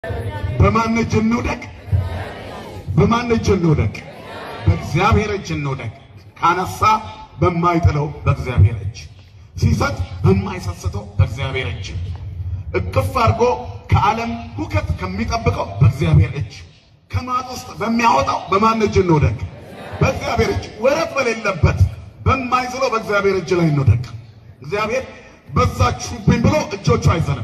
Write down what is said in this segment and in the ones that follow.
በማን እጅ እንውደቅ? በማን እጅ እንውደቅ? በእግዚአብሔር እጅ እንውደቅ። ካነሳ በማይጥለው በእግዚአብሔር እጅ፣ ሲሰጥ በማይሰስተው በእግዚአብሔር እጅ፣ እቅፍ አድርጎ ከዓለም ሁከት ከሚጠብቀው በእግዚአብሔር እጅ፣ ከማጥ ውስጥ በሚያወጣው በማን እጅ እንውደቅ? በእግዚአብሔር እጅ። ወረት በሌለበት በማይዝለው በእግዚአብሔር እጅ ላይ እንውደቅ። እግዚአብሔር በዛችሁብኝ ብሎ እጆቹ አይዘንም፣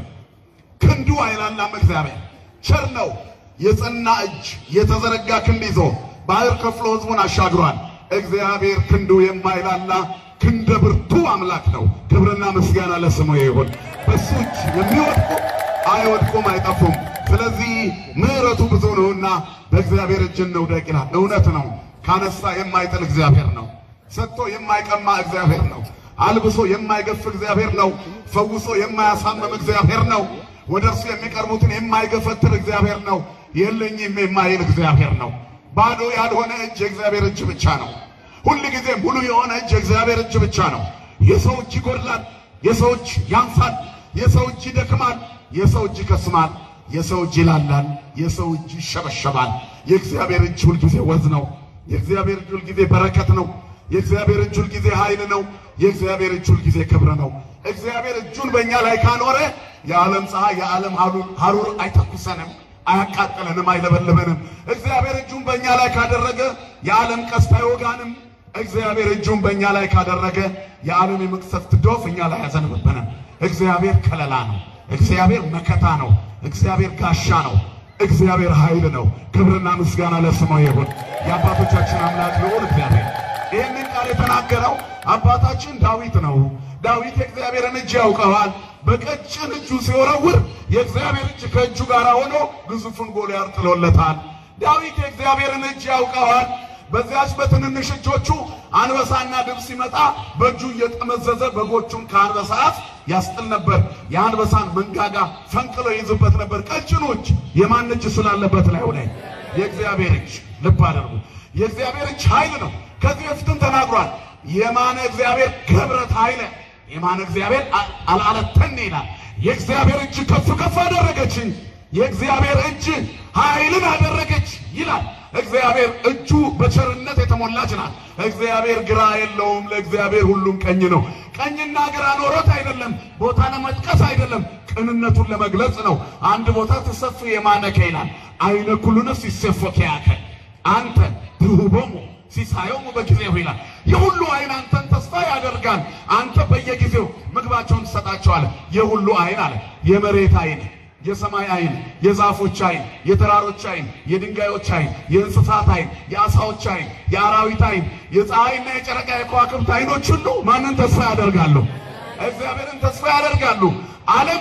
ክንዱ አይላላም። እግዚአብሔር ቸር ነው። የጸና እጅ የተዘረጋ ክንድ ይዞ ባህር ከፍሎ ሕዝቡን አሻግሯል። እግዚአብሔር ክንዱ የማይላላ ክንደ ብርቱ አምላክ ነው። ክብርና ምስጋና ለስሙ ይሁን። በሱ እጅ የሚወድቁ አይወድቁም፣ አይጠፉም። ስለዚህ ምሕረቱ ብዙ ነውና በእግዚአብሔር እጅ እንውደቅ ይላል። እውነት ነው። ካነሳ የማይጥል እግዚአብሔር ነው። ሰጥቶ የማይቀማ እግዚአብሔር ነው። አልብሶ የማይገፍ እግዚአብሔር ነው። ፈውሶ የማያሳምም እግዚአብሔር ነው። ወደ እርሱ የሚቀርቡትን የማይገፈትር እግዚአብሔር ነው። የለኝም የማይል እግዚአብሔር ነው። ባዶ ያልሆነ እጅ የእግዚአብሔር እጅ ብቻ ነው። ሁል ጊዜ ሙሉ የሆነ እጅ የእግዚአብሔር እጅ ብቻ ነው። የሰው እጅ ይጎድላል፣ የሰው እጅ ያንሳል፣ የሰው እጅ ይደክማል፣ የሰው እጅ ይከስማል፣ የሰው እጅ ይላላል፣ የሰው እጅ ይሸበሸባል። የእግዚአብሔር እጅ ሁልጊዜ ወዝ ነው። የእግዚአብሔር እጅ ሁልጊዜ በረከት ነው። የእግዚአብሔር እጅ ሁልጊዜ ኃይል ነው። የእግዚአብሔር እጅ ሁልጊዜ ክብር ነው። እግዚአብሔር እጁን በእኛ ላይ ካኖረ የዓለም ፀሐይ የዓለም ሐሩር አይተኩሰንም፣ አያቃጥለንም፣ አይለበልበንም። እግዚአብሔር እጁን በእኛ ላይ ካደረገ የዓለም ቀስት አይወጋንም። እግዚአብሔር እጁን በእኛ ላይ ካደረገ የዓለም የመቅሰፍት ዶፍ እኛ ላይ አያዘንብብንም። እግዚአብሔር ከለላ ነው። እግዚአብሔር መከታ ነው። እግዚአብሔር ጋሻ ነው። እግዚአብሔር ኃይል ነው። ክብርና ምስጋና ለስሙ ይሁን። የአባቶቻችን አምላክ ልዑል እግዚአብሔር ይህንን ቃል የተናገረው አባታችን ዳዊት ነው። ዳዊት የእግዚአብሔርን እጅ ያውቀዋል። በቀጭን እጁ ሲወረውር የእግዚአብሔር እጅ ከእጁ ጋር ሆኖ ግዙፉን ጎልያድ ጥሎለታል። ዳዊት የእግዚአብሔርን እጅ ያውቀዋል። በዚያች በትንንሽ እጆቹ አንበሳና ድብ ሲመጣ በእጁ እየጠመዘዘ በጎቹን ከአንበሳ አፍ ያስጥል ነበር። የአንበሳን መንጋጋ ፈንቅሎ ይዝበት ነበር። ቀጭኑ እጅ የማን እጅ ስላለበት ላይ ሆነ? የእግዚአብሔር እጅ። ልብ አድርጉ። የእግዚአብሔር እጅ ኃይል ነው። ከዚህ በፊትም ተናግሯል። የማነ እግዚአብሔር ገብረት ኃይለ የማነ እግዚአብሔር አልዓለተኒ ይላል። የእግዚአብሔር እጅ ከፍ ከፍ አደረገችኝ፣ የእግዚአብሔር እጅ ኃይልን አደረገች ይላል። እግዚአብሔር እጁ በቸርነት የተሞላች ናት። እግዚአብሔር ግራ የለውም። ለእግዚአብሔር ሁሉም ቀኝ ነው። ቀኝና ግራ ኖሮት አይደለም፣ ቦታ ለመጥቀስ አይደለም፣ ቅንነቱን ለመግለጽ ነው። አንድ ቦታ ተሰፍ የማነከ ይላል። አይነ ኩሉ ነፍስ ይሴፎከ ያከ አንተ ትሁቦሙ ሲሳየሙ በጊዜው ይላል። የሁሉ አይን አንተን ተስፋ ያደርጋል። አንተ በየጊዜው ምግባቸውን ትሰጣቸዋለህ። የሁሉ አይን አለ የመሬት አይን የሰማይ አይን፣ የዛፎች አይን፣ የተራሮች አይን፣ የድንጋዮች አይን፣ የእንስሳት አይን፣ የአሳዎች አይን፣ የአራዊት አይን፣ የፀሐይና የጨረቃ የከዋክብት አይኖች ሁሉ ማንን ተስፋ ያደርጋሉ? እግዚአብሔርን ተስፋ ያደርጋሉ። ዓለም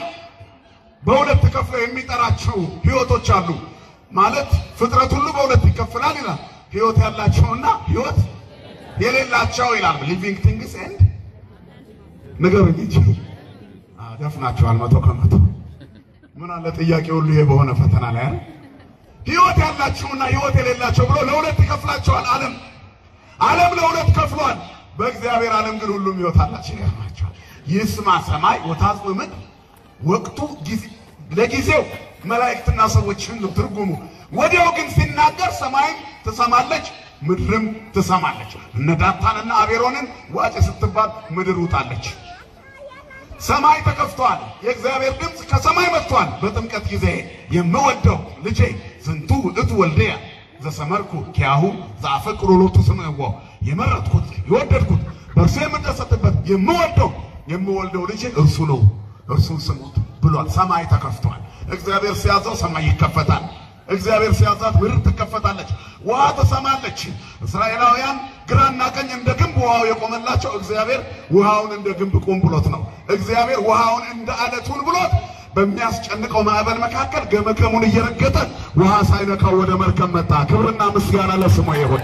በሁለት ከፍለው የሚጠራቸው ህይወቶች አሉ። ማለት ፍጥረት ሁሉ በሁለት ይከፍላል ይላል። ህይወት ያላቸውና ህይወት የሌላቸው ይላል። ሊቪንግ ቲንግስ ኤንድ ንገሩኝ እንጂ ደፍናቸዋል መቶ ከመቶ ምን አለ ጥያቄ ሁሉ ይሄ በሆነ ፈተና ላይ አይደል? ህይወት ያላቸውና ህይወት የሌላቸው ብሎ ለሁለት ይከፍላቸዋል። ዓለም ዓለም ለሁለት ከፍሏል። በእግዚአብሔር ዓለም ግን ሁሉም ህይወት አላቸው። ይገርማቸዋል። ይስማ ሰማይ ወታጽእ ምድር ወቅቱ ለጊዜው መላእክትና ሰዎችን ነው ትርጉሙ። ወዲያው ግን ሲናገር ሰማይም ትሰማለች፣ ምድርም ትሰማለች። እነ ዳታንና አቤሮንን ዋጭ ስትባል ምድር ውጣለች። ሰማይ ተከፍቷል። የእግዚአብሔር ድምፅ ከሰማይ መጥቷል። በጥምቀት ጊዜ የምወደው ልጄ ዝንቱ ውእቱ ወልድየ ዘሰመርኩ ኪያሁ ዘአፈቅሩ ሎቱ ስምዕዎ የመረጥኩት የወደድኩት በእርሱ የምደሰትበት የምወደው የምወልደው ልጄ እርሱ ነው፣ እርሱን ስሙት ብሏል። ሰማይ ተከፍቷል። እግዚአብሔር ሲያዘው ሰማይ ይከፈታል። እግዚአብሔር ሲያዛት ምድር ትከፈታለች፣ ውሃ ትሰማለች። እስራኤላውያን ግራና ቀኝ እንደ ግንብ ውሃው የቆመላቸው እግዚአብሔር ውሃውን እንደ ግንብ ቁም ብሎት ነው። እግዚአብሔር ውሃውን እንደ አለቱን ብሎት በሚያስጨንቀው ማዕበል መካከል ገመገሙን እየረገጠ ውሃ ሳይነካው ወደ መርከብ መጣ። ክብርና ምስጋና ለስሙ ይሁን።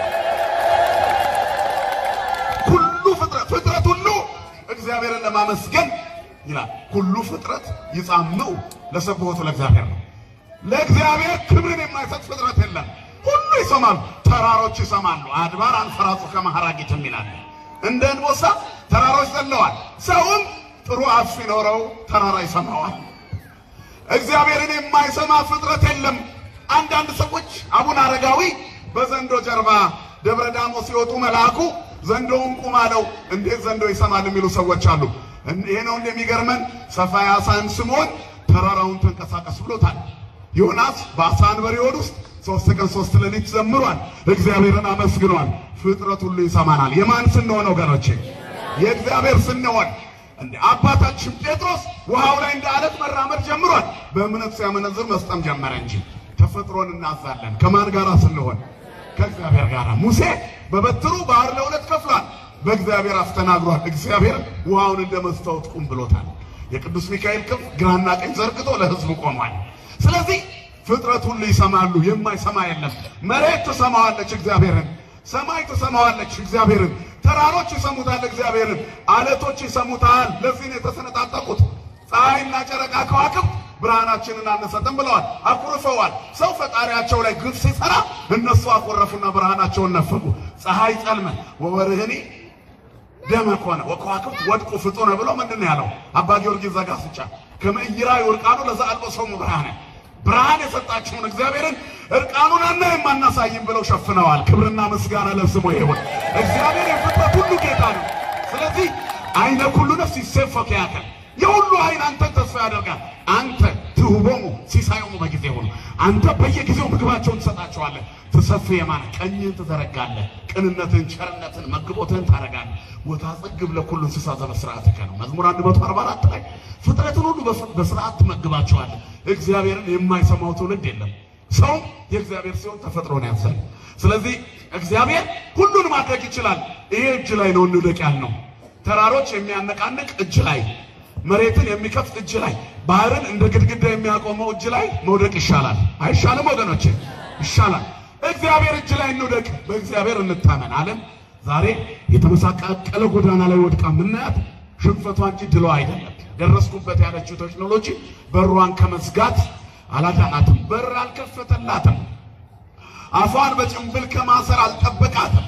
ሁሉ ፍጥረት ፍጥረት ሁሉ እግዚአብሔርን ለማመስገን ይላል። ሁሉ ፍጥረት ይጻምው ለሰብሖቱ ለእግዚአብሔር ነው። ለእግዚአብሔር ክብርን የማይሰጥ ፍጥረት የለም። ሁሉ ይሰማሉ። ተራሮች ይሰማሉ። አድባር አንፈራጹ ከመሐራጊትም ይላል። እንደ እንቦሳ ተራሮች ዘለዋል። ሰውም ጥሩ አፍ ሲኖረው ተራራ ይሰማዋል። እግዚአብሔርን የማይሰማ ፍጥረት የለም። አንዳንድ ሰዎች አቡነ አረጋዊ በዘንዶ ጀርባ ደብረ ዳሞ ሲወጡ መልአኩ ዘንዶውን ቁም አለው። እንዴት ዘንዶ ይሰማል የሚሉ ሰዎች አሉ። ይሄ ነው እንደሚገርመን ሰፋያሳን ስምዖን ተራራውን ተንቀሳቀስ ብሎታል። ዮናስ በአሳ አንበሪ ሆድ ውስጥ ሶስት ቀን ሶስት ሌሊት ዘምሯል። እግዚአብሔርን አመስግኗል። ፍጥረት ሁሉ ይሰማናል። የማን ስንሆን ወገኖቼ? የእግዚአብሔር ስንሆን እንደ አባታችን ጴጥሮስ ውሃው ላይ እንደ አለት መራመድ ጀምሯል። በእምነት ሲያመነዝር መስጠም ጀመረ እንጂ ተፈጥሮን እናዛለን። ከማን ጋር ስንሆን? ከእግዚአብሔር ጋር። ሙሴ በበትሩ ባህር ለሁለት ከፍሏል። በእግዚአብሔር አፍ ተናግሯል። እግዚአብሔር ውሃውን እንደ መስታወት ቁም ብሎታል። የቅዱስ ሚካኤል ክንፍ ግራና ቀኝ ዘርግቶ ለሕዝቡ ቆሟል። ስለዚህ ፍጥረት ሁሉ ይሰማሉ፣ የማይሰማ የለም። መሬት ትሰማዋለች እግዚአብሔርን፣ ሰማይ ትሰማዋለች እግዚአብሔርን፣ ተራሮች ይሰሙታል እግዚአብሔርን፣ አለቶች ይሰሙታል። ለዚህ ነው የተሰነጣጠቁት። ፀሐይና ጨረቃ ከዋክብት ብርሃናችንን አነሰጥም ብለዋል፣ አኩርፈዋል። ሰው ፈጣሪያቸው ላይ ግፍ ሲሰራ እነሱ አኮረፉና ብርሃናቸውን ነፈጉ። ፀሐይ ጸልመ ወወርህኒ ደመ ኮነ ወከዋክብት ወድቁ ፍጡነ ብሎ ምንድን ነው ያለው አባ ጊዮርጊስ ዘጋስጫ ከመይራ ይወርቃኑ ለዛ አልበሶሙ ብርሃነ ብርሃን የሰጣቸውን እግዚአብሔርን እርቃኑን አናይም አናሳይም ብለው ሸፍነዋል። ክብርና ምስጋና ለስሙ ይሁን። እግዚአብሔር የፍጥረት ሁሉ ጌታ ነው። ስለዚህ አይነ ኩሉ ነፍስ ይሴፈክ ያከል የሁሉ አይን አንተን ተስፋ ያደርጋል። አንተ ትሁቦሙ ሲሳዮሙ በጊዜ ሆኑ አንተ በየጊዜው ምግባቸውን ትሰጣቸዋለህ። ትሰፍ የማነ ቀኝህን ትዘረጋለህ። ቅንነትን፣ ቸርነትን፣ መግቦትህን ታደርጋለህ። ወታጸግብ ለኩሉ እንስሳ ዘበስርዓትከ ነው መዝሙር 144 ላይ ፍጥረትን ሁሉ በስርዓት ትመግባቸዋለህ። እግዚአብሔርን የማይሰማው ትውልድ የለም። ሰው የእግዚአብሔር ሲሆን ተፈጥሮን ያንሳል። ስለዚህ እግዚአብሔር ሁሉን ማድረግ ይችላል። ይሄ እጅ ላይ ነው እንውደቅ ያልነው። ተራሮች የሚያነቃንቅ እጅ ላይ፣ መሬትን የሚከፍት እጅ ላይ፣ ባህርን እንደ ግድግዳ የሚያቆመው እጅ ላይ መውደቅ ይሻላል። አይሻልም ወገኖቼ? ይሻላል። እግዚአብሔር እጅ ላይ እንውደቅ፣ በእግዚአብሔር እንታመን። ዓለም ዛሬ የተመሳቀለ ጎዳና ላይ ወድቃ የምናያት ሽንፈቷ እንጂ ድሏ አይደለም። ደረስኩበት ያለችው ቴክኖሎጂ በሯን ከመዝጋት አላዳናትም። በር አልከፈተላትም። አፏን በጭንብል ከማሰር አልጠበቃትም።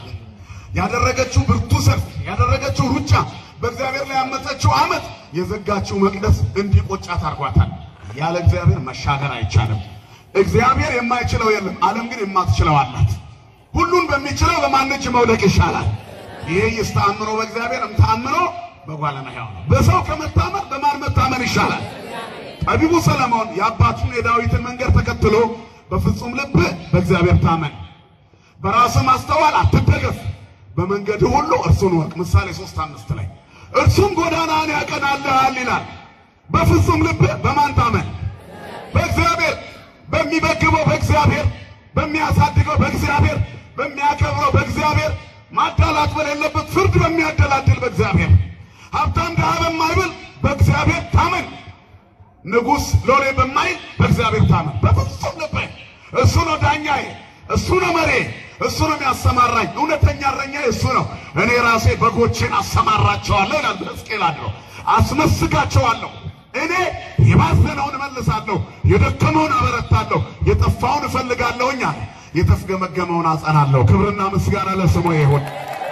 ያደረገችው ብርቱ ሰልፍ፣ ያደረገችው ሩጫ፣ በእግዚአብሔር ላይ ያመፀችው ዓመት፣ የዘጋችው መቅደስ እንዲቆጫት አድርጓታል። ያለ እግዚአብሔር መሻገር አይቻልም። እግዚአብሔር የማይችለው የለም። ዓለም ግን የማትችለው አላት። ሁሉን በሚችለው በማን እጅ መውደቅ ይሻላል? ይሄ ይስተአምኖ በእግዚአብሔር እምተአምኖ በጓለ እመሕያው ነው። በሰው ከመታመን በማን መታመን ይሻላል? ጠቢቡ ሰለሞን የአባቱን የዳዊትን መንገድ ተከትሎ በፍጹም ልብ በእግዚአብሔር ታመን፣ በራስህ ማስተዋል አትደገፍ፣ በመንገድ ሁሉ እርሱን ወቅ። ምሳሌ ሶስት አምስት ላይ እርሱም ጎዳናን ያቀናልሃል ይላል። በፍጹም ልብ በማን ታመን? በእግዚአብሔር በሚመግበው በእግዚአብሔር በሚያሳድገው በእግዚአብሔር በሚያከብረው በእግዚአብሔር ማዳላት በሌለበት ፍርድ በሚያደላድል በእግዚአብሔር ሀብታም ድሃ በማይብል በእግዚአብሔር ታመን። ንጉሥ ሎሌ በማይል በእግዚአብሔር ታመን። በፍጹም ልብህ እሱ ነው ዳኛዬ፣ እሱ ነው መሬ፣ እሱ ነው የሚያሰማራኝ። እውነተኛ እረኛ እሱ ነው። እኔ ራሴ በጎቼን አሰማራቸዋለሁ ይላል ሕዝቅኤል አድሮ አስመስጋቸዋለሁ። እኔ የባዘነውን እመልሳለሁ፣ የደከመውን አበረታለሁ፣ የጠፋውን እፈልጋለሁኝ አለ። የተፍገመገመውን አጸናለሁ። ክብርና ምስጋና ለስሙ ይሁን።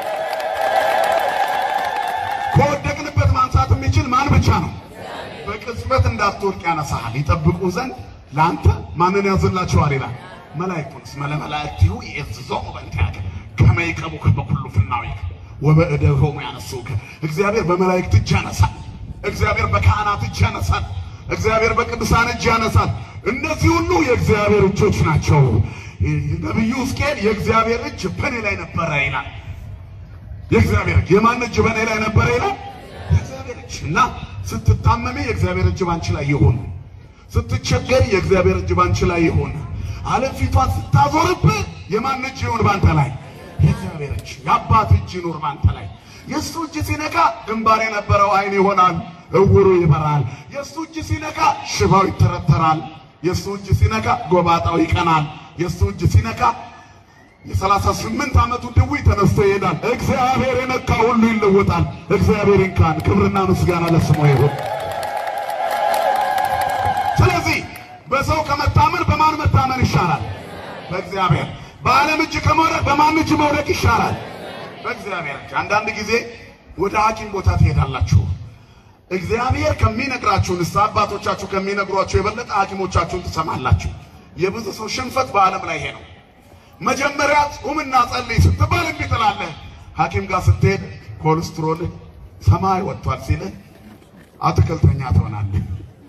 ከወደቅንበት ማንሳት የሚችል ማን ብቻ ነው? በቅጽበት እንዳትወድቅ ያነሳሃል። ይጠብቁ ዘንድ ለአንተ ማንን ያዝላቸዋል ይላል። መላእክቱንስ መለመላእክቲሁ ይእዝዞሙ በእንቲአከ ከመ ይቀቡከ በኩሉ ፍናዊከ ወበእደሆሙ ያነሱከ። እግዚአብሔር በመላእክት እጅ ያነሳል። እግዚአብሔር በካህናት እጅ ያነሳል። እግዚአብሔር በቅዱሳን እጅ ያነሳል። እነዚህ ሁሉ የእግዚአብሔር እጆች ናቸው። ነቢዩ ሕዝቅኤል የእግዚአብሔር እጅ በእኔ ላይ ነበረ ይላል። የእግዚአብሔር እጅ የማን እጅ በእኔ ላይ ነበረ ይላል? የእግዚአብሔር እጅ እና ስትታመሚ የእግዚአብሔር እጅ ባንቺ ላይ ይሁን። ስትቸገሪ የእግዚአብሔር እጅ ባንቺ ላይ ይሁን። ዓለም ፊቷን ስታዞርብህ የማን እጅ ይሁን ባንተ ላይ? የእግዚአብሔር እጅ፣ የአባት እጅ ይኑር ባንተ ላይ። የእሱ እጅ ሲነካ ግንባር የነበረው አይን ይሆናል፣ እውሩ ይበራል። የእሱ እጅ ሲነካ ሽባው ይተረተራል። የእሱ እጅ ሲነካ ጎባጣው ይቀናል። የእሱ እጅ ሲነካ የሰላሳ ስምንት ዓመቱ ድውይ ተነስቶ ይሄዳል። እግዚአብሔር የነካ ሁሉ ይለወጣል። እግዚአብሔር ይንካን። ክብርና ምስጋና ለስሙ ይሁን። ስለዚህ በሰው ከመታመን በማን መታመን ይሻላል? በእግዚአብሔር። በዓለም እጅ ከመውደቅ በማን እጅ መውደቅ ይሻላል? በእግዚአብሔር እጅ። አንዳንድ ጊዜ ወደ ሐኪም ቦታ ትሄዳላችሁ። እግዚአብሔር ከሚነግራችሁ ንስሐ አባቶቻችሁ ከሚነግሯችሁ የበለጠ ሐኪሞቻችሁን ትሰማላችሁ። የብዙ ሰው ሽንፈት በዓለም ላይ ይሄ ነው። መጀመሪያ ጹምና ጸልይ ስትባል እምቢ ትላለህ። ሐኪም ጋር ስትሄድ ኮሌስትሮል ሰማይ ወጥቷል ሲልህ አትክልተኛ ትሆናለህ።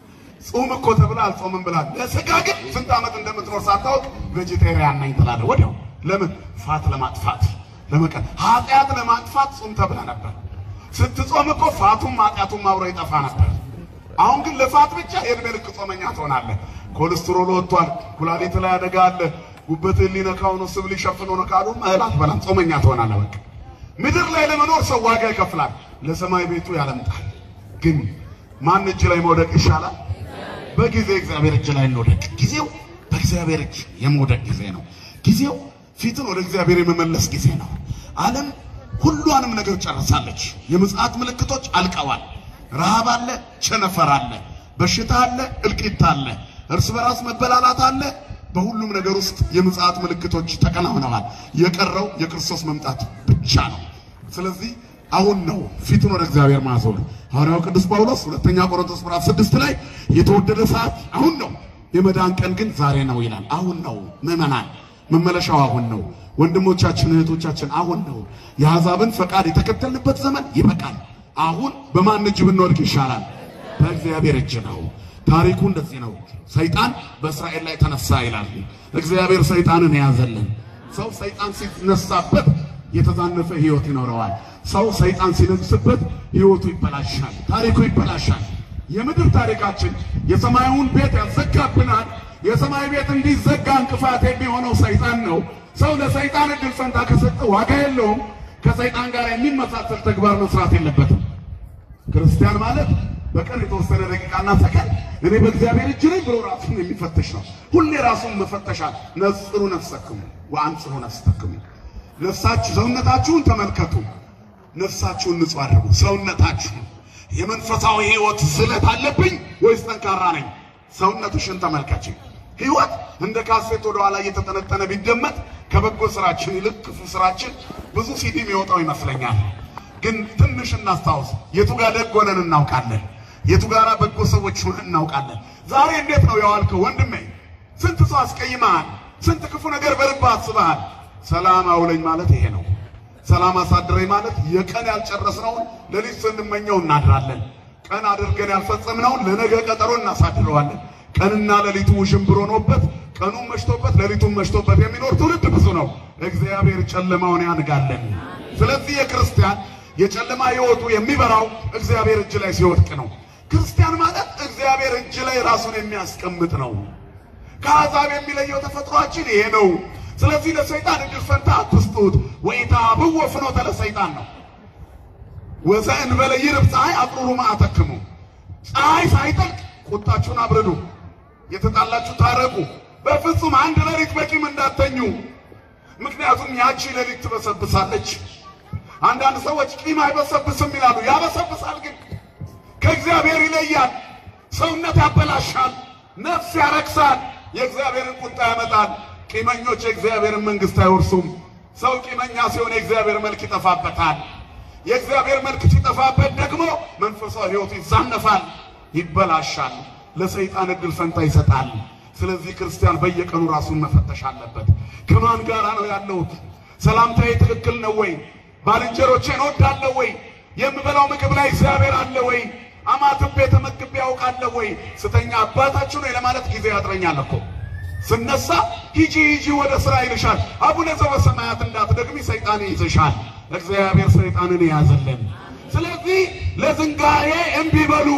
ጾም እኮ ተብላ አልጾምም ብላል። ለስጋ ግን ስንት ዓመት እንደምትኖር ሳታውቅ ቬጂቴሪያን ነኝ ትላለህ። ወዲያው ለምን? ፋት ለማጥፋት ለመቀን ኃጢአት ለማጥፋት ጾም ተብላ ነበር። ስትጾም እኮ ፋቱም ኃጢአቱም አብሮ ይጠፋ ነበር። አሁን ግን ለፋት ብቻ የእድሜ ልክ ጾመኛ ትሆናለህ። ኮሌስትሮል ወጥቷል፣ ኩላሊት ላይ አደጋ አለ፣ ጉበትህን ሊነካው ነው፣ ስብ ሊሸፍነው ነው ካሉ እህል አትበላም፣ ጾመኛ ትሆናለህ። በቃ ምድር ላይ ለመኖር ሰው ዋጋ ይከፍላል፣ ለሰማይ ቤቱ ያለምጣል። ግን ማን እጅ ላይ መውደቅ ይሻላል? በጊዜ እግዚአብሔር እጅ ላይ እንውደቅ። ጊዜው በእግዚአብሔር እጅ የመውደቅ ጊዜ ነው። ጊዜው ፊትን ወደ እግዚአብሔር የመመለስ ጊዜ ነው። ዓለም ሁሏንም ነገር ጨርሳለች። የምጽአት ምልክቶች አልቀዋል። ረሃብ አለ፣ ቸነፈር አለ፣ በሽታ አለ፣ እልቂት አለ፣ እርስ በራስ መበላላት አለ። በሁሉም ነገር ውስጥ የምጽአት ምልክቶች ተከናውነዋል። የቀረው የክርስቶስ መምጣት ብቻ ነው። ስለዚህ አሁን ነው ፊቱን ወደ እግዚአብሔር ማዞር። ሐዋርያው ቅዱስ ጳውሎስ ሁለተኛ ቆሮንቶስ ምዕራፍ ስድስት ላይ የተወደደ ሰዓት አሁን ነው፣ የመዳን ቀን ግን ዛሬ ነው ይላል። አሁን ነው ምዕመናን፣ መመለሻው አሁን ነው። ወንድሞቻችን እህቶቻችን፣ አሁን ነው። የአሕዛብን ፈቃድ የተከተልንበት ዘመን ይበቃል። አሁን በማን እጅ ብንወድቅ ይሻላል? በእግዚአብሔር እጅ ነው። ታሪኩ እንደዚህ ነው። ሰይጣን በእስራኤል ላይ ተነሳ ይላል። እግዚአብሔር ሰይጣንን የያዘልን። ሰው ሰይጣን ሲነሳበት የተዛነፈ ሕይወት ይኖረዋል። ሰው ሰይጣን ሲነግስበት ሕይወቱ ይበላሻል፣ ታሪኩ ይበላሻል። የምድር ታሪካችን የሰማዩን ቤት ያዘጋብናል። የሰማይ ቤት እንዲዘጋ እንቅፋት የሚሆነው ሰይጣን ነው። ሰው ለሰይጣን እድል ፈንታ ከሰጠ ዋጋ የለውም። ከሰይጣን ጋር የሚመሳሰል ተግባር መስራት የለበትም። ክርስቲያን ማለት በቀን የተወሰነ ደቂቃና ሰከንድ እኔ በእግዚአብሔር እጅ ነኝ ብሎ ራሱን የሚፈትሽ ነው። ሁሌ ራሱን መፈተሻል። ነጽሩ ነፍሰክሙ ወአንጽሑ ነፍሰክሙ። ነፍሳችሁ ሰውነታችሁን ተመልከቱ። ነፍሳችሁን ንጹህ አድርጉ። ሰውነታችሁን የመንፈሳዊ ሕይወት ስለት አለብኝ ወይስ ጠንካራ ነኝ? ሰውነትሽን ተመልከች። ሕይወት እንደ ካሴት ወደ ኋላ እየተጠነጠነ ቢደመጥ ከበጎ ስራችን ይልቅ ክፉ ስራችን ብዙ ሲዲ የሚወጣው ይመስለኛል። ግን ትንሽ እናስታውስ። የቱ ጋር ደግ ሆነን እናውቃለን? የቱ ጋር በጎ ሰዎች ሆነን እናውቃለን? ዛሬ እንዴት ነው የዋልከው ወንድሜ? ስንት ሰው አስቀይመሃል? ስንት ክፉ ነገር በልብህ አስበሃል? ሰላም አውለኝ ማለት ይሄ ነው። ሰላም አሳድረኝ ማለት የቀን ያልጨረስነውን ሌሊት ስንመኘው እናድራለን። ቀን አድርገን ያልፈጸምነውን ለነገ ቀጠሮ እናሳድረዋለን። ቀንና ሌሊቱ ውዥንብር ሆኖበት ቀኑን መሽቶበት ሌሊቱን መሽቶበት የሚኖር ትውልድ ብዙ ነው። እግዚአብሔር ጨለማውን ያንጋለን። ስለዚህ የክርስቲያን የጨለማ ሕይወቱ የሚበራው እግዚአብሔር እጅ ላይ ሲወድቅ ነው። ክርስቲያን ማለት እግዚአብሔር እጅ ላይ ራሱን የሚያስቀምጥ ነው። ከአሕዛብ የሚለየው ተፈጥሯችን ይሄ ነው። ስለዚህ ለሰይጣን እድል ፈንታ አትስጡት። ወኢታብዎ ፍኖተ ለሰይጣን ነው። ወዘእንበለ ይርብ ፀሐይ አቅሩሩ መዓተክሙ። ፀሐይ ሳይጠልቅ ቁጣችሁን አብርዱ፣ የተጣላችሁ ታረቁ። በፍጹም አንድ ሌሊት በቂም እንዳተኙ። ምክንያቱም ያቺ ሌሊት ትበሰብሳለች። አንዳንድ ሰዎች ቂም አይበሰብስም ይላሉ። ያበሰብሳል፣ ግን ከእግዚአብሔር ይለያል። ሰውነት ያበላሻል፣ ነፍስ ያረክሳል፣ የእግዚአብሔርን ቁጣ ያመጣል። ቂመኞች የእግዚአብሔርን መንግሥት አይወርሱም። ሰው ቂመኛ ሲሆን የእግዚአብሔር መልክ ይጠፋበታል። የእግዚአብሔር መልክ ሲጠፋበት ደግሞ መንፈሳዊ ሕይወቱ ይዛነፋል፣ ይበላሻል፣ ለሰይጣን እድል ፈንታ ይሰጣል። ስለዚህ ክርስቲያን በየቀኑ ራሱን መፈተሽ አለበት። ከማን ጋራ ነው ያለሁት? ሰላምታዬ ትክክል ነው ወይ? ባልንጀሮቼን እወዳለሁ ወይ? የምበላው ምግብ ላይ እግዚአብሔር አለ ወይ? አማትቤ ተመግቤ ያውቃለሁ ወይ? ስተኛ አባታችሁ ነው ለማለት ጊዜ ያጥረኛል እኮ ስነሳ ሂጂ ሂጂ ወደ ስራ ይልሻል። አቡነ ዘበሰማያት እንዳትደግሚ ሰይጣን ይይዝሻል። እግዚአብሔር ሰይጣንን ያዘለን። ስለዚህ ለዝንጋኤ እምቢ በሉ፣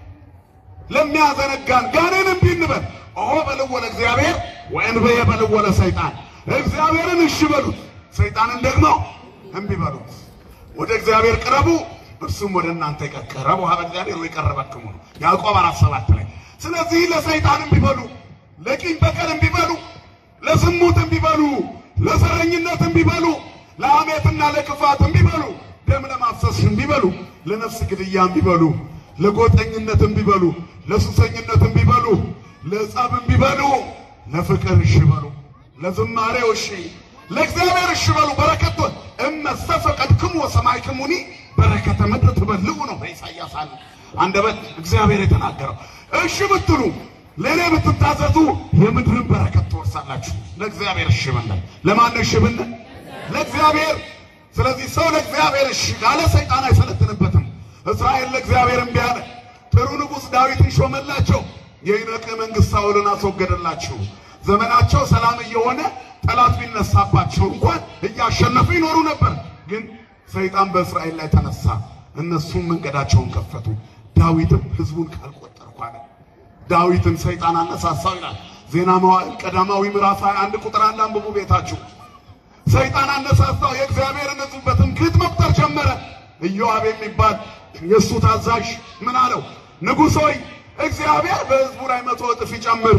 ለሚያዘነጋን ጋኔን እምቢ እንበል። ኦ በልዎ ለእግዚአብሔር ወእንበየ በልዎ ለሰይጣን። እግዚአብሔርን እሺ በሉት፣ ሰይጣንን ደግሞ እምቢ በሉት። ወደ እግዚአብሔር ቅረቡ፣ እርሱም ወደ እናንተ ይቀር። ቅረቡ ሀበ እግዚአብሔር ወይቀርበክሙ ነው ያዕቆብ አራት ሰባት ላይ። ስለዚህ ለሰይጣን እምቢ በሉ ለቂም በቀል እምቢ በሉ፣ ለዝሙት እምቢ በሉ፣ ለዘረኝነት እምቢ በሉ፣ ለሐሜትና ለክፋት እምቢ በሉ፣ ደም ለማፍሰስ እምቢ በሉ፣ ለነፍስ ግድያ እምቢ በሉ፣ ለጎጠኝነት እምቢ በሉ፣ ለሱሰኝነት እምቢ በሉ፣ ለጸብ እምቢ በሉ፣ ለፍቅር እሺ በሉ፣ ለዝማሬው እሺ፣ ለእግዚአብሔር እሺ በሉ። በረከቶ እመሰ ፈቀድክሙ ወሰማዕክሙኒ በረከተ ምድር ትበልዑ ነው በኢሳይያስ አለ። አንደበት እግዚአብሔር የተናገረው። እሺ ብትሉ ለእኔ ብትታዘዙ የምድርን በረከት ትወርሳላችሁ። ለእግዚአብሔር እሺ ብንል፣ ለማን እሺ ብንል? ለእግዚአብሔር። ስለዚህ ሰው ለእግዚአብሔር እሺ ካለ ሰይጣን አይሰለጥንበትም። እስራኤል ለእግዚአብሔር እምቢ አለ። ጥሩ ንጉሥ ዳዊትን ሾመላቸው። የይነቅ መንግሥት ሳውልን አስወገደላቸው። ዘመናቸው ሰላም እየሆነ ጠላት ቢነሳባቸው እንኳን እያሸነፉ ይኖሩ ነበር። ግን ሰይጣን በእስራኤል ላይ ተነሳ። እነሱም መንገዳቸውን ከፈቱ። ዳዊትም ሕዝቡን ካልቆጠርኩ አለ። ዳዊትን ሰይጣን አነሳሳው ይላል ዜና መዋዕል ቀዳማዊ ምዕራፍ 21 ቁጥር አንድ አንብቡ ቤታችሁ። ሰይጣን አነሳሳው። የእግዚአብሔርን ሕዝብ በትምክህት መቁጠር ጀመረ። ኢዮአብ የሚባል የእሱ ታዛዥ ምን አለው? ንጉሥ ሆይ እግዚአብሔር በሕዝቡ ላይ መቶ እጥፍ ይጨምር፣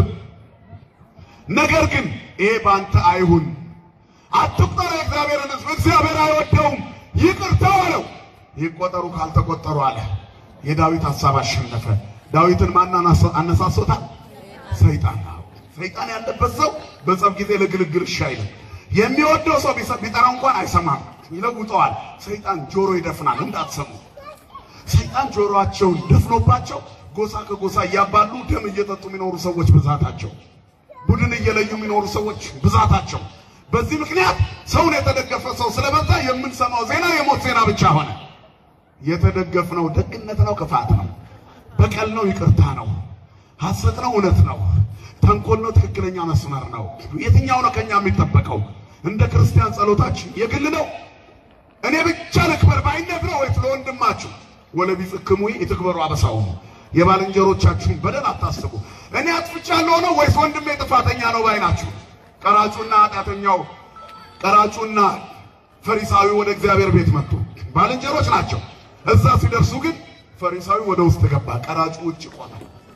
ነገር ግን ይሄ በአንተ አይሁን። አትቁጠር የእግዚአብሔርን ሕዝብ እግዚአብሔር አይወደውም፣ ይቅርታው አለው። ይቆጠሩ ካልተቆጠሩ አለ። የዳዊት ሐሳብ አሸነፈ። ዳዊትን ማን አነሳሶታል? ሰይጣን ነው። ሰይጣን ያለበት ሰው በጸብ ጊዜ ለግልግል እሺ አይልም። የሚወደው ሰው ቢጠራ እንኳን አይሰማም፣ ይለውጠዋል። ሰይጣን ጆሮ ይደፍናል፣ እንዳትሰሙ። ሰይጣን ጆሮአቸውን ደፍኖባቸው ጎሳ ከጎሳ እያባሉ ደም እየጠጡ የሚኖሩ ሰዎች ብዛታቸው፣ ቡድን እየለዩ የሚኖሩ ሰዎች ብዛታቸው። በዚህ ምክንያት ሰውን የተደገፈ ሰው ስለበዛ የምንሰማው ዜና የሞት ዜና ብቻ ሆነ። የተደገፍነው ደግነት ነው፣ ክፋት ነው፣ በቀል ነው፣ ይቅርታ ነው፣ ሐሰት ነው፣ እውነት ነው፣ ተንኮል ነው፣ ትክክለኛ መስመር ነው። የትኛው ነው ከኛ የሚጠበቀው? እንደ ክርስቲያን ጸሎታችን የግል ነው። እኔ ብቻ ልክበር ባይነት ነው ወይስ ለወንድማችሁ? ወለቢጽክሙ ይትክበሩ አበሳውሙ የባልንጀሮቻችሁን በደል አታስቡ። እኔ አጥፍቻለሁ ነው ወይስ ወንድሜ ጥፋተኛ ነው ባይ ናችሁ? ቀራጩና ኃጢአተኛው ቀራጩና ፈሪሳዊ ወደ እግዚአብሔር ቤት መጡ። ባልንጀሮች ናቸው። እዛ ሲደርሱ ግን ፈሪሳዊ ወደ ውስጥ ገባ፣ ቀራጩ ውጭ ቆመ።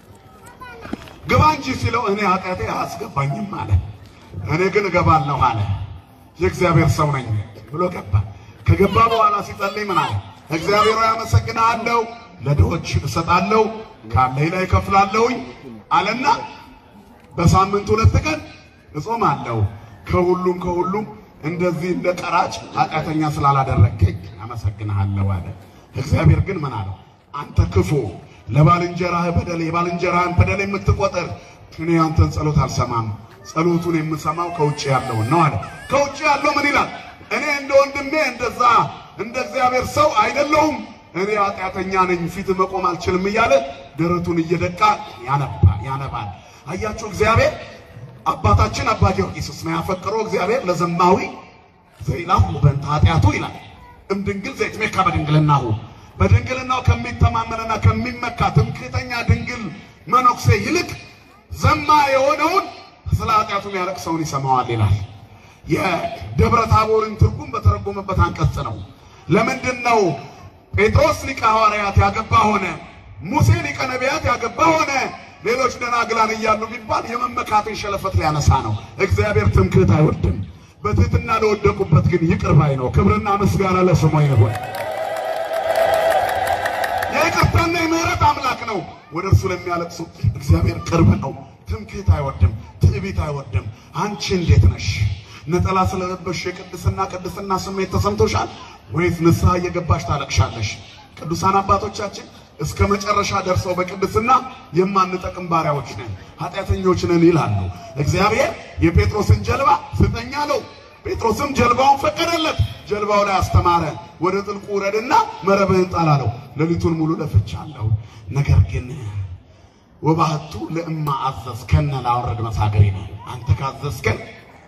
ግባ እንጂ ሲለው እኔ ኃጢአቴ አያስገባኝም አለ። እኔ ግን እገባለሁ አለ። የእግዚአብሔር ሰው ነኝ ብሎ ገባ። ከገባ በኋላ ሲጸልይ ምን አለ? እግዚአብሔር ሆይ አመሰግንሃለሁ፣ ለድሆች እሰጣለሁ፣ ካለኝ ላይ እከፍላለሁኝ አለና በሳምንት ሁለት ቀን እጾማለሁ። ከሁሉም ከሁሉም እንደዚህ እንደ ቀራጭ ኃጢአተኛ ስላላደረግከኝ አመሰግንሃለሁ አለ። እግዚአብሔር ግን ምን አለው? አንተ ክፉ ለባልንጀራህ በደል የባልንጀራህን በደል የምትቆጥር እኔ አንተን ጸሎት አልሰማም፣ ጸሎቱን የምሰማው ከውጭ ያለውን ነው አለ። ከውጭ ያለው ምን ይላል? እኔ እንደ ወንድሜ እንደዛ እንደ እግዚአብሔር ሰው አይደለሁም፣ እኔ ኃጢአተኛ ነኝ፣ ፊት መቆም አልችልም እያለ ደረቱን እየደቃ ያነባ ያነባል። አያችሁ እግዚአብሔር አባታችን አባ ጊዮርጊስ እስመ ያፈቅሮ እግዚአብሔር ለዘማዊ ዘይላሁ በእንተ ኃጢአቱ ይላል እምድንግል ዘይትሜካ በድንግልናሁ በድንግልናው ከሚተማመንና ከሚመካ ትምክህተኛ ድንግል መነኩሴ ይልቅ ዘማ የሆነውን ስለ ኃጢአቱ የሚያለቅሰውን ይሰማዋል ይላል። የደብረ ታቦርን ትርጉም በተረጎመበት አንቀጽ ነው። ለምንድን ነው ጴጥሮስ ሊቀ ሐዋርያት ያገባ ሆነ፣ ሙሴ ሊቀ ነቢያት ያገባ ሆነ፣ ሌሎች ደናግላን እያሉ ቢባል የመመካትን ሸለፈት ሊያነሳ ነው። እግዚአብሔር ትምክህት አይወድም። በትህትና ለወደቁበት ግን ይቅር ባይ ነው። ክብርና ምስጋና ለስሙ ይሁን። የይቅርታና የምህረት አምላክ ነው። ወደ እርሱ ለሚያለቅሱ እግዚአብሔር ቅርብ ነው። ትምክህት አይወድም፣ ትዕቢት አይወድም። አንቺ እንዴት ነሽ? ነጠላ ስለለበሽ የቅድስና ቅድስና ስሜት ተሰምቶሻል ወይስ ንስሐ እየገባሽ ታለቅሻለሽ? ቅዱሳን አባቶቻችን እስከ መጨረሻ ደርሰው በቅድስና የማንጠቅም ባሪያዎች ነን፣ ኃጢአተኞች ነን ይላሉ። እግዚአብሔር የጴጥሮስን ጀልባ ስጠኝ አለው። ጴጥሮስም ጀልባውን ፈቀደለት። ጀልባው ላይ አስተማረ። ወደ ጥልቁ ውረድና መረብህን ጣል አለው። ሌሊቱን ሙሉ ለፍቻለሁ፣ ነገር ግን ወባህቱ ለእማ አዘዝከነ ላወረድ መሳገሪ ነው። አንተ ካዘዝከን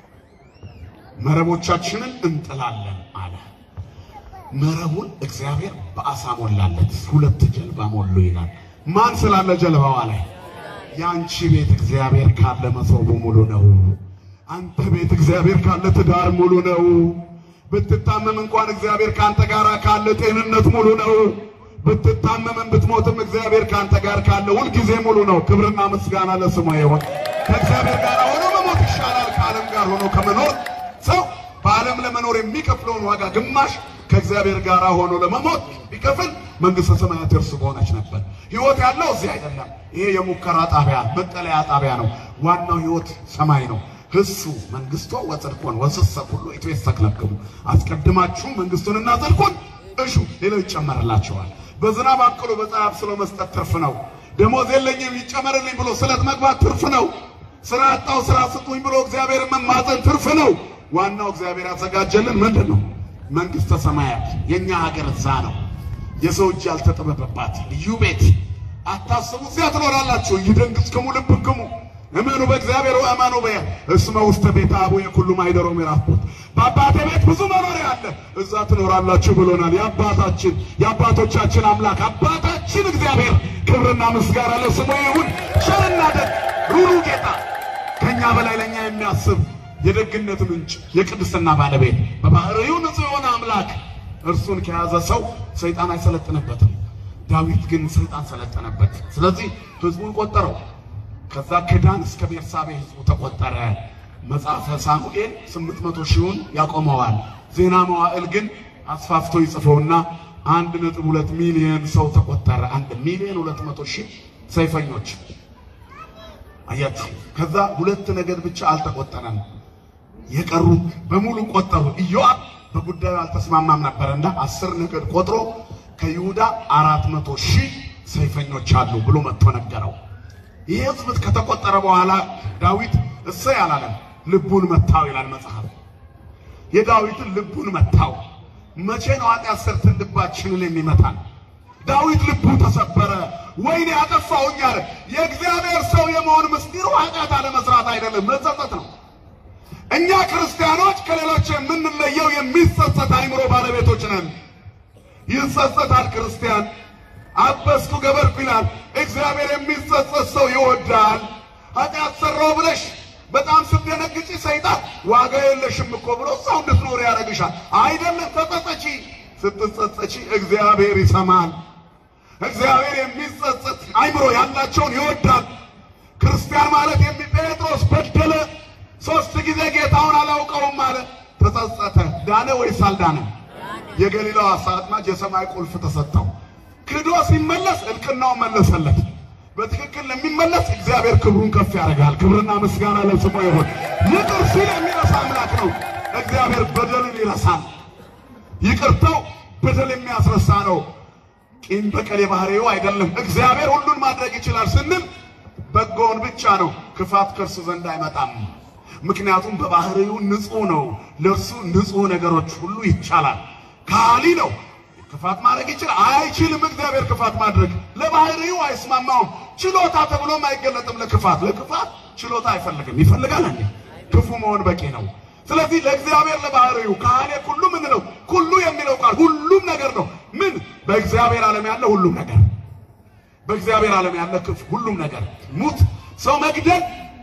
መረቦቻችንን እንጥላለን አለ። መረቡን እግዚአብሔር በአሳ ሞላለት። ሁለት ጀልባ ሞሉ ይላል። ማን ስላለ ጀልባዋ ላይ? የአንቺ ቤት እግዚአብሔር ካለ መሶቡ ሙሉ ነው። አንተ ቤት እግዚአብሔር ካለ ትዳር ሙሉ ነው። ብትታመም እንኳን እግዚአብሔር ካንተ ጋር ካለ ጤንነት ሙሉ ነው። ብትታመምም ብትሞትም እግዚአብሔር ካንተ ጋር ካለ ሁልጊዜ ሙሉ ነው። ክብርና ምስጋና ለስሙ ይሁን። ከእግዚአብሔር ጋር ሆኖ መሞት ይሻላል ከዓለም ጋር ሆኖ ከመኖር። ሰው በዓለም ለመኖር የሚከፍለውን ዋጋ ግማሽ ከእግዚአብሔር ጋር ሆኖ ለመሞት ቢከፍል መንግሥተ ሰማያት እርሱ በሆነች ነበር። ሕይወት ያለው እዚህ አይደለም። ይሄ የሙከራ ጣቢያ መጠለያ ጣቢያ ነው። ዋናው ሕይወት ሰማይ ነው። ህሱ መንግስቶ ወጽድቁን ወስሰ ሁሉ ይትዌሰክ ለክሙ አስቀድማችሁ መንግስቱንና ጽድቁን እሹ ሌላው ይጨመርላችኋል። በዝናብ አቅሎ በፀሐይ አብስሎ መስጠት ትርፍ ነው። ደሞዝ የለኝም ይጨመርልኝ ብሎ ስለት መግባት ትርፍ ነው። ስራ አጣው ስራ ስጡኝ ብሎ እግዚአብሔር መማፀን ትርፍ ነው። ዋናው እግዚአብሔር ያዘጋጀልን ምንድን ነው? መንግስተ ሰማያት። የኛ ሀገር እዛ ነው። የሰው እጅ ያልተጠበበባት ልዩ ቤት አታስቡ። እዚያ ትኖራላችሁ። ይደንግጽክሙ ልብክሙ እመኑ በእግዚአብሔር ወእመኑ በየ እስመ ውስተ ቤተ አቡየ ኩሉ ማኅደሮ ምዕራፍ ቦት በአባቴ ቤት ብዙ መኖሪያ አለ፣ እዛ ትኖራላችሁ ብሎናል። የአባታችን የአባቶቻችን አምላክ አባታችን እግዚአብሔር ክብርና ምስጋና ለስሙ ይሁን። ቸርና ደግ ሩሩ ጌታ ከእኛ በላይ ለእኛ የሚያስብ የደግነት ምንጭ የቅድስና ባለቤት በባህሪው ንጹሕ የሆነ አምላክ እርሱን ከያዘ ሰው ሰይጣን አይሰለጥንበትም። ዳዊት ግን ሰይጣን ሰለጠነበት። ስለዚህ ህዝቡን ቆጠረው። ከዛ ከዳን እስከ ቤርሳቤ ህዝቡ ተቆጠረ። መጽሐፈ ሳሙኤል ስምንት መቶ ሺውን ያቆመዋል። ዜና መዋዕል ግን አስፋፍቶ ይጽፈውና አንድ ነጥብ ሁለት ሚሊዮን ሰው ተቆጠረ። አንድ ሚሊዮን ሁለት መቶ ሺህ ሰይፈኞች አያችሁ። ከዛ ሁለት ነገድ ብቻ አልተቆጠረም። የቀሩት በሙሉ ቆጠሩ። ኢዮአብ በጉዳዩ አልተስማማም ነበርና አስር ነገድ ቆጥሮ ከይሁዳ አራት መቶ ሺህ ሰይፈኞች አሉ ብሎ መጥቶ ነገረው። ይህ ህዝብ ከተቆጠረ በኋላ ዳዊት እሰይ አላለም፣ ልቡን መታው ይላል መጽሐፍ። የዳዊትን ልቡን መታው። መቼ ነው ኃጢአት ሰርተን ልባችንን የሚመታን? ዳዊት ልቡ ተሰበረ። ወይኔ አጠፋሁኝ አለ። የእግዚአብሔር ሰው የመሆን ምስጢሩ ኃጢአት አለመስራት አይደለም፣ መጸጸት ነው። እኛ ክርስቲያኖች ከሌሎች የምንለየው የሚጸጸት አይምሮ ባለቤቶች ነን። ይጸጸታል ክርስቲያን። አበስኩ ገበርኩ ይላል። እግዚአብሔር የሚጸጸት ሰው ይወዳል። ኃጢአት ሰራው ብለሽ በጣም ስትደነግጪ ሰይጣን ዋጋ የለሽም እኮ ብሎ ሰው እንድትኖር ያደርግሻል። አይደለም ተጸጸቺ። ስትጸጸቺ እግዚአብሔር ይሰማል። እግዚአብሔር የሚጸጸት አይምሮ ያላቸውን ይወዳል። ክርስቲያን ማለት የሚ ጴጥሮስ በደለ ሶስት ጊዜ ጌታውን አላውቀውም አለ። ተጸጸተ። ዳነ ወይስ አልዳነ? የገሊላው ዓሣ አጥማጅ የሰማይ ቁልፍ ተሰጠው። ክዶ ሲመለስ እልቅናው መለሰለት። በትክክል ለሚመለስ እግዚአብሔር ክብሩን ከፍ ያደርጋል። ክብርና ምስጋና ለስሙ ይሁን። ይቅር ሲል የሚረሳ አምላክ ነው። እግዚአብሔር በደልን ይረሳል። ይቅርታው በደል የሚያስረሳ ነው። ቂም በቀል የባህሪው አይደለም። እግዚአብሔር ሁሉን ማድረግ ይችላል ስንል በጎውን ብቻ ነው። ክፋት ከእርሱ ዘንድ አይመጣም። ምክንያቱም በባህሪው ንጹሕ ነው። ለእርሱ ንጹሕ ነገሮች ሁሉ ይቻላል። ካሊ ነው። ክፋት ማድረግ ይችላል አይችልም? እግዚአብሔር ክፋት ማድረግ ለባህሪው አይስማማውም። ችሎታ ተብሎም አይገለጥም። ለክፋት ለክፋት ችሎታ አይፈልግም። ይፈልጋል እንዴ? ክፉ መሆን በቂ ነው። ስለዚህ ለእግዚአብሔር ለባህሪው ካህሌ ሁሉ ምን ነው? ሁሉ የሚለው ቃል ሁሉም ነገር ነው። ምን በእግዚአብሔር ዓለም ያለ ሁሉም ነገር በእግዚአብሔር ዓለም ያለ ክፍ ሁሉም ነገር ሙት ሰው መግደል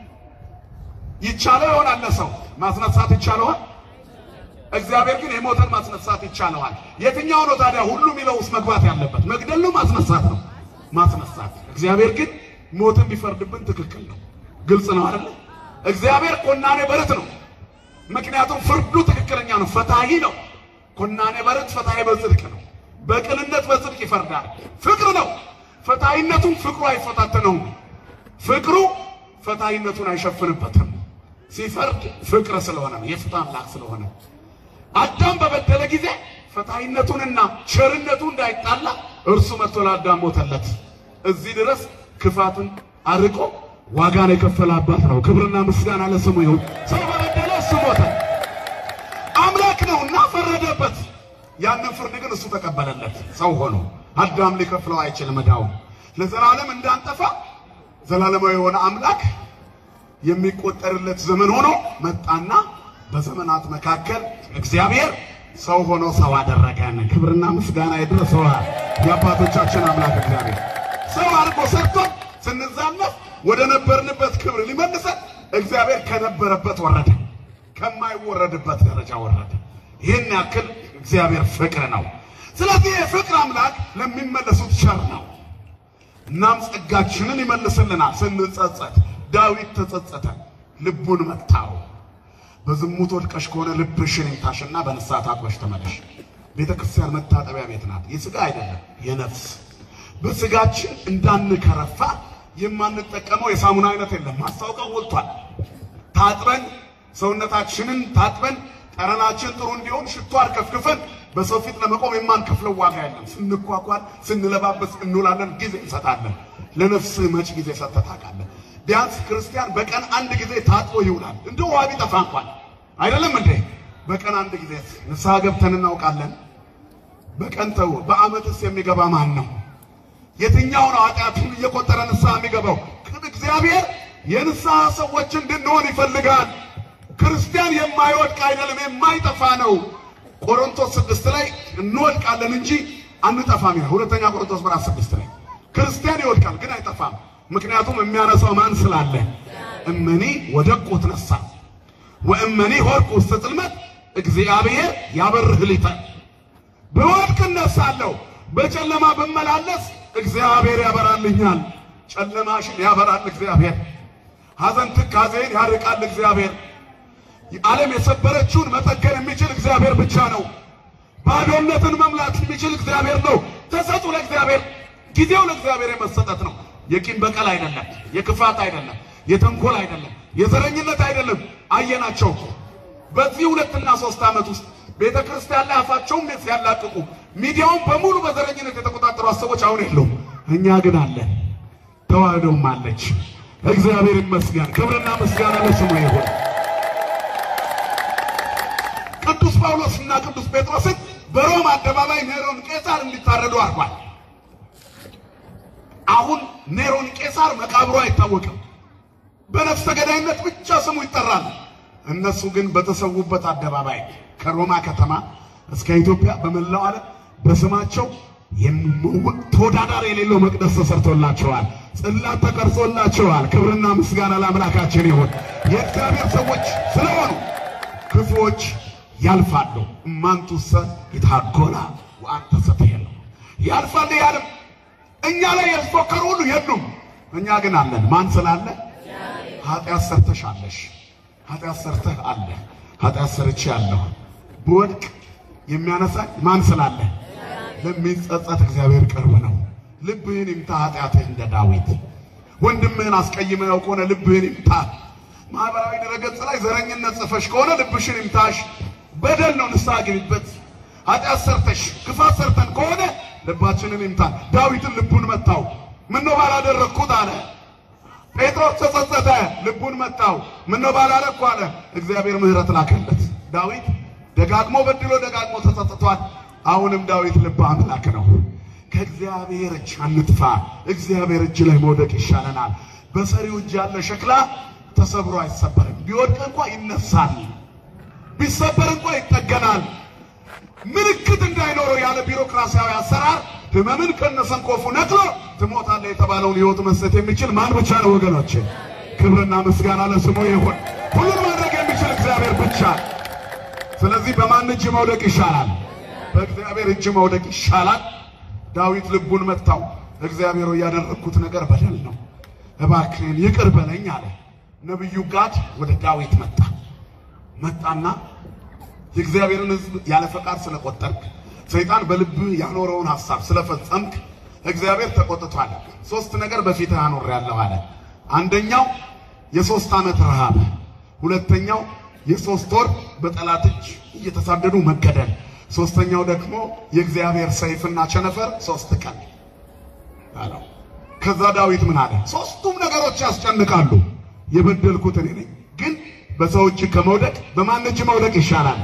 ይቻለው ይሆናል። ለሰው ማስነሳት ይቻለዋል። እግዚአብሔር ግን የሞተን ማስነሳት ይቻለዋል። የትኛው ነው ታዲያ ሁሉ የሚለው ውስጥ መግባት ያለበት? መግደል ነው ማስነሳት ነው? ማስነሳት። እግዚአብሔር ግን ሞትን ቢፈርድብን ትክክል ነው። ግልጽ ነው አይደለ? እግዚአብሔር ኮናኔ በረት ነው። ምክንያቱም ፍርዱ ትክክለኛ ነው፣ ፈታሂ ነው። ኮናኔ በረት ፈታሂ በጽድቅ ነው። በቅንነት በጽድቅ ይፈርዳል። ፍቅር ነው። ፈታሂነቱን ፍቅሩ አይፈታተነውም። ፍቅሩ ፈታሂነቱን አይሸፍንበትም። ሲፈርድ ፍቅር ስለሆነ ነው፣ የፍትህ አምላክ ስለሆነ አዳም በበደለ ጊዜ ፈታሂነቱንና ቸርነቱ እንዳይጣላ እርሱ መጥቶ ለአዳም ሞተለት። እዚህ ድረስ ክፋትን አርቆ ዋጋን የከፈለ አባት ነው። ክብርና ምስጋና ለስሙ ይሁን። ሰው በበደለ እሱ ሞተ። አምላክ ነውና ፈረደበት። ያንን ፍርድ ግን እሱ ተቀበለለት ሰው ሆኖ። አዳም ሊከፍለው አይችልም ዕዳውን። ለዘላለም እንዳንጠፋ ዘላለማዊ የሆነ አምላክ የሚቆጠርለት ዘመን ሆኖ መጣና በዘመናት መካከል እግዚአብሔር ሰው ሆኖ ሰው አደረገን። ክብርና ምስጋና ይድረሰው የአባቶቻችን አምላክ እግዚአብሔር ሰው አድርጎ ሰርቶን ስንዛነፍ ወደ ነበርንበት ክብር ሊመልሰን እግዚአብሔር ከነበረበት ወረደ፣ ከማይወረድበት ደረጃ ወረደ። ይህን ያክል እግዚአብሔር ፍቅር ነው። ስለዚህ የፍቅር አምላክ ለሚመለሱት ቸር ነው። እናም ጸጋችንን ይመልስልናል ስንጸጸት። ዳዊት ተጸጸተ፣ ልቡን መታው። በዝሙት ወድቀሽ ከሆነ ልብሽን ይምታሽና በንስሐ ታጥበሽ ተመለሽ። ቤተ ክርስቲያን መታጠቢያ ቤት ናት፣ የሥጋ አይደለም የነፍስ። በሥጋችን እንዳንከረፋ የማንጠቀመው የሳሙና አይነት የለም። ማስታወቂያው ወጥቷል። ታጥበን ሰውነታችንን ታጥበን ጠረናችን ጥሩ እንዲሆን ሽቶ አርከፍክፈን በሰው ፊት ለመቆም የማንከፍለው ዋጋ የለም። ስንኳኳል፣ ስንለባበስ እንውላለን፣ ጊዜ እንሰጣለን። ለነፍስህ መች ጊዜ ሰጥተህ ታውቃለህ? ቢያንስ ክርስቲያን በቀን አንድ ጊዜ ታጥቦ ይውላል። እንደ ውሃ ቢጠፋ እንኳን አይደለም እንዴ? በቀን አንድ ጊዜ ንስሐ ገብተን እናውቃለን? በቀን ተው። በዓመትስ የሚገባ ማን ነው? የትኛው ነው ኃጢአቱን እየቆጠረ ንስሐ የሚገባው? እግዚአብሔር የንስሐ ሰዎች እንድንሆን ይፈልጋል። ክርስቲያን የማይወድቅ አይደለም፣ የማይጠፋ ነው። ቆሮንቶስ ስድስት ላይ እንወድቃለን እንጂ አንጠፋም ይላል። ሁለተኛ ቆሮንቶስ ምዕራፍ ስድስት ላይ ክርስቲያን ይወድቃል ግን አይጠፋም። ምክንያቱም የሚያነሳው ማን ስላለ። እመኒ ወደቁ ትነሳ ወእመኒ ሆርኩ ውስተ ጽልመት እግዚአብሔር ያበርህ ሊተ ብወድቅ እነሳለሁ፣ በጨለማ ብመላለስ እግዚአብሔር ያበራልኛል። ጨለማሽን ያበራል እግዚአብሔር። ሐዘን ትካዜን ያርቃል እግዚአብሔር። ዓለም የሰበረችውን መጠገን የሚችል እግዚአብሔር ብቻ ነው። ባዶነትን መምላት የሚችል እግዚአብሔር ነው። ተሰጡ ለእግዚአብሔር። ጊዜው ለእግዚአብሔር የመሰጠት ነው። የቂም በቀል አይደለም፣ የክፋት አይደለም፣ የተንኮል አይደለም፣ የዘረኝነት አይደለም። አየናቸው እኮ በዚህ ሁለትና ሶስት ዓመት ውስጥ ቤተ ክርስቲያን ላይ አፋቸውም ሲያላቅቁ ሚዲያውን በሙሉ በዘረኝነት የተቆጣጠሩ ሰዎች አሁን የለውም። እኛ ግን አለን። ተዋህዶም አለች። እግዚአብሔር ይመስገን። ክብርና ምስጋና ለስሙ ይሁን። ቅዱስ ጳውሎስና ቅዱስ ጴጥሮስን በሮም አደባባይ ኔሮን ቄሳር እንዲታረዱ አድርጓል። አሁን ኔሮን ቄሳር መቃብሩ አይታወቅም። በነፍሰ ገዳይነት ብቻ ስሙ ይጠራል። እነሱ ግን በተሰዉበት አደባባይ ከሮማ ከተማ እስከ ኢትዮጵያ በመላው ዓለም በስማቸው ተወዳዳሪ የሌለው መቅደስ ተሰርቶላቸዋል። ጽላት ተቀርጾላቸዋል። ክብርና ምስጋና ለአምላካችን ይሁን። የእግዚአብሔር ሰዎች ስለሆኑ ክፉዎች ያልፋሉ። እማንቱሰ ይታጎላ ወአንተ ሰትሄሉ ያልፋል ያልም እኛ ላይ ያስፎከሩ ሁሉ የሉም። እኛ ግን አለን። ማን ስላለ? ኃጢአት ሰርተሻለሽ፣ ኃጢአት ሰርተህ አለ፣ ኃጢአት ሰርቼ ያለሁ ብወድቅ የሚያነሳኝ ማን ስላለ? ለሚጸጸት እግዚአብሔር ቅርብ ነው። ልብህን ይምታ ኃጢአትህ እንደ ዳዊት። ወንድምህን አስቀይመው ከሆነ ልብህን ይምታ። ማህበራዊ ድረገጽ ላይ ዘረኝነት ጽፈሽ ከሆነ ልብሽን ይምታሽ። በደል ነው፣ ንስሐ ግቢበት። ኃጢአት ሰርተሽ ክፋት ሰርተን ከሆነ ልባችንን ይምታል። ዳዊትን ልቡን መታው። ምነው ባላደረግኩት አለ። ጴጥሮስ ተጸጸተ፣ ልቡን መታው። ምነው ባላደረግኩ አለ። እግዚአብሔር ምሕረት ላከለት። ዳዊት ደጋግሞ በድሎ ደጋግሞ ተጸጽቷል። አሁንም ዳዊት ልበ አምላክ ነው። ከእግዚአብሔር እጅ አንጥፋ። እግዚአብሔር እጅ ላይ መውደቅ ይሻለናል። በሰሪው እጅ ያለ ሸክላ ተሰብሮ አይሰበርም። ቢወድቅ እንኳ ይነሳል፣ ቢሰበር እንኳ ይጠገናል። ምልክት እንዳይኖረው ያለ ቢሮክራሲያዊ አሰራር ህመምን ከነሰንኮፉ ነቅሎ ትሞታለህ የተባለውን ህይወት መስጠት የሚችል ማን ብቻ ነው ወገኖች? ክብርና ምስጋና ለስሙ ይሁን። ሁሉን ማድረግ የሚችል እግዚአብሔር ብቻ። ስለዚህ በማን እጅ መውደቅ ይሻላል? በእግዚአብሔር እጅ መውደቅ ይሻላል። ዳዊት ልቡን መታው። እግዚአብሔር ያደረግኩት ነገር በደል ነው፣ እባክህን ይቅር በለኝ አለ። ነቢዩ ጋድ ወደ ዳዊት መጣ መጣና የእግዚአብሔርን ሕዝብ ያለ ፈቃድ ስለቆጠርክ ሰይጣን በልብህ ያኖረውን ሐሳብ ስለፈጸምክ እግዚአብሔር ተቆጥቷል። ሶስት ነገር በፊትህ አኖሬያለሁ አለ። አንደኛው የሶስት ዓመት ረሃብ፣ ሁለተኛው የሶስት ወር በጠላት እጅ እየተሳደዱ መገደል፣ ሶስተኛው ደግሞ የእግዚአብሔር ሰይፍና ቸነፈር ሶስት ቀን አለው። ከዛ ዳዊት ምን አለ? ሶስቱም ነገሮች ያስጨንቃሉ። የበደልኩት እኔ ነኝ፣ ግን በሰው እጅ ከመውደቅ በማን እጅ መውደቅ ይሻላል?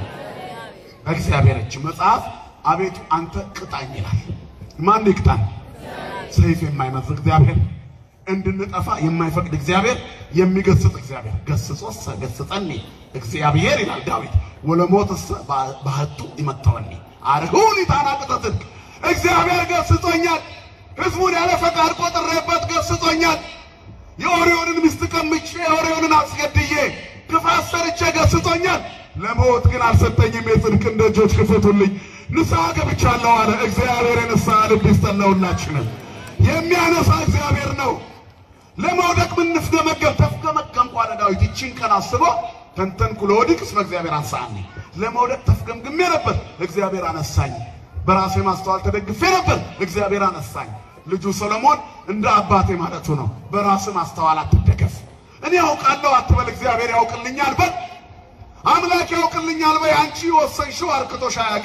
እግዚአብሔር እጅ። መጽሐፍ አቤቱ አንተ ቅጣኝ ይላል። ማን ይቅጣን? ሰይፍ የማይመዝ እግዚአብሔር፣ እንድንጠፋ የማይፈቅድ እግዚአብሔር፣ የሚገስጽ እግዚአብሔር። ገስጾሰ ገስጸኒ እግዚአብሔር ይላል ዳዊት። ወለሞትሰ ባህቱ ይመተወኒ አርሁን ታናቅተ ጽድቅ። እግዚአብሔር ገስጾኛል። ህዝቡን ያለ ፈቃድ ቆጥሬበት ገስጾኛል። የኦሪዮንን ሚስት ቀምቼ የኦሪዮንን አስገድዬ ክፋት ሰርቼ ገስጾኛል። ለሞት ግን አልሰጠኝም። የጽድቅን ደጆች ክፈቱልኝ፣ ንስሐ ገብቻለሁ አለ። እግዚአብሔር የንስሐ ልብ ይስጠን ለሁላችንም። የሚያነሳ እግዚአብሔር ነው። ለመውደቅ ምንፍገመገም ተፍገመገምኩ አለ ዳዊት። ይቺን ቀን አስቦ ተንተንኩ ለወድቅ እስመ እግዚአብሔር አንሳኒ። ለመውደቅ ተፍገምግሜ ነበር፣ እግዚአብሔር አነሳኝ። በራሴ ማስተዋል ተደግፌ ነበር፣ እግዚአብሔር አነሳኝ። ልጁ ሰሎሞን እንደ አባቴ ማለቱ ነው። በራስ ማስተዋል አትደገፍ። እኔ ያውቃለሁ አትበል፣ እግዚአብሔር ያውቅልኛል በል። አምላክ ያውቅልኛል በይ። አንቺ ወሰንሽው አርክቶሽ አያውቅም።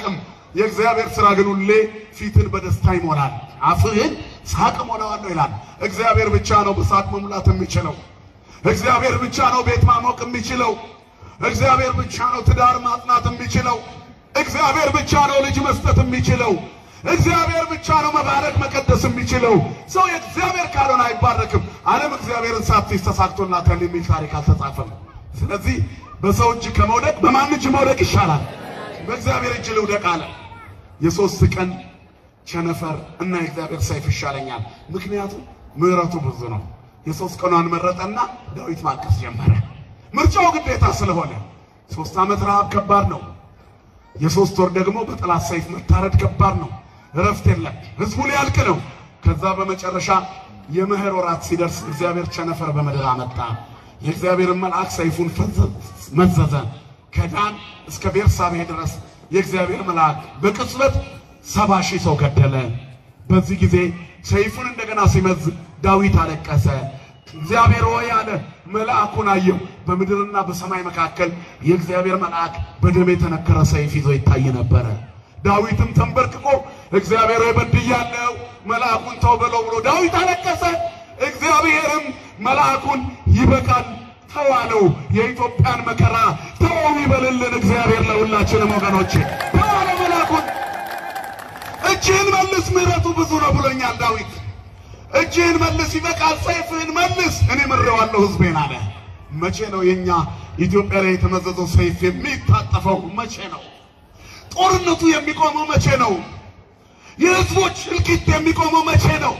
የእግዚአብሔር ስራ ግን ሁሌ ፊትን በደስታ ይሞላል፣ አፍህን ሳቅ ሞላዋለሁ ይላል። እግዚአብሔር ብቻ ነው በሳቅ መሙላት የሚችለው። እግዚአብሔር ብቻ ነው ቤት ማሞቅ የሚችለው። እግዚአብሔር ብቻ ነው ትዳር ማጽናት የሚችለው። እግዚአብሔር ብቻ ነው ልጅ መስጠት የሚችለው። እግዚአብሔር ብቻ ነው መባረክ መቀደስ የሚችለው። ሰው የእግዚአብሔር ካልሆነ አይባረክም። ዓለም እግዚአብሔርን ሳትይዝ ተሳክቶላታል የሚል ታሪክ አልተጻፈም። ስለዚህ በሰው እጅ ከመውደቅ በማን እጅ መውደቅ ይሻላል? በእግዚአብሔር እጅ ልውደቅ አለ። የሶስት ቀን ቸነፈር እና የእግዚአብሔር ሰይፍ ይሻለኛል። ምክንያቱም ምሕረቱ ብዙ ነው። የሶስት ቀኗን መረጠና ዳዊት ማልቀስ ጀመረ። ምርጫው ግዴታ ስለሆነ ሶስት ዓመት ረሃብ ከባድ ነው። የሶስት ወር ደግሞ በጠላት ሰይፍ መታረድ ከባድ ነው። እረፍት የለም። ህዝቡ ሊያልቅ ነው። ከዛ በመጨረሻ የመኸር ወራት ሲደርስ እግዚአብሔር ቸነፈር በምድር አመጣ። የእግዚአብሔርን መልአክ ሰይፉን መዘዘ። ከዳን እስከ ቤርሳቤህ ድረስ የእግዚአብሔር መልአክ በቅጽበት ሰባ ሺህ ሰው ገደለ። በዚህ ጊዜ ሰይፉን እንደገና ሲመዝ ዳዊት አለቀሰ። እግዚአብሔር ሆይ አለ። መልአኩን አየው። በምድርና በሰማይ መካከል የእግዚአብሔር መልአክ በደም የተነከረ ሰይፍ ይዞ ይታይ ነበረ። ዳዊትም ተንበርክኮ እግዚአብሔር ሆይ በድያለሁ፣ መልአኩን ተው በለው ብሎ ዳዊት አለቀሰ። እግዚአብሔርም መልአኩን ይበቃል ተዋለው፣ የኢትዮጵያን መከራ ተወው ይበልልን እግዚአብሔር ለሁላችንም ወገኖቼ፣ ተዋለው መልአኩን። እጅህን መልስ ምሕረቱ ብዙ ነው ብሎኛል ዳዊት እጅህን መልስ፣ ይበቃል፣ ሰይፍህን መልስ፣ እኔ ምሬዋለሁ ሕዝቤን አለ። መቼ ነው የኛ ኢትዮጵያ ላይ የተመዘዘው ሰይፍ የሚታጠፈው? መቼ ነው ጦርነቱ የሚቆመው? መቼ ነው የህዝቦች እልቂት የሚቆመው? መቼ ነው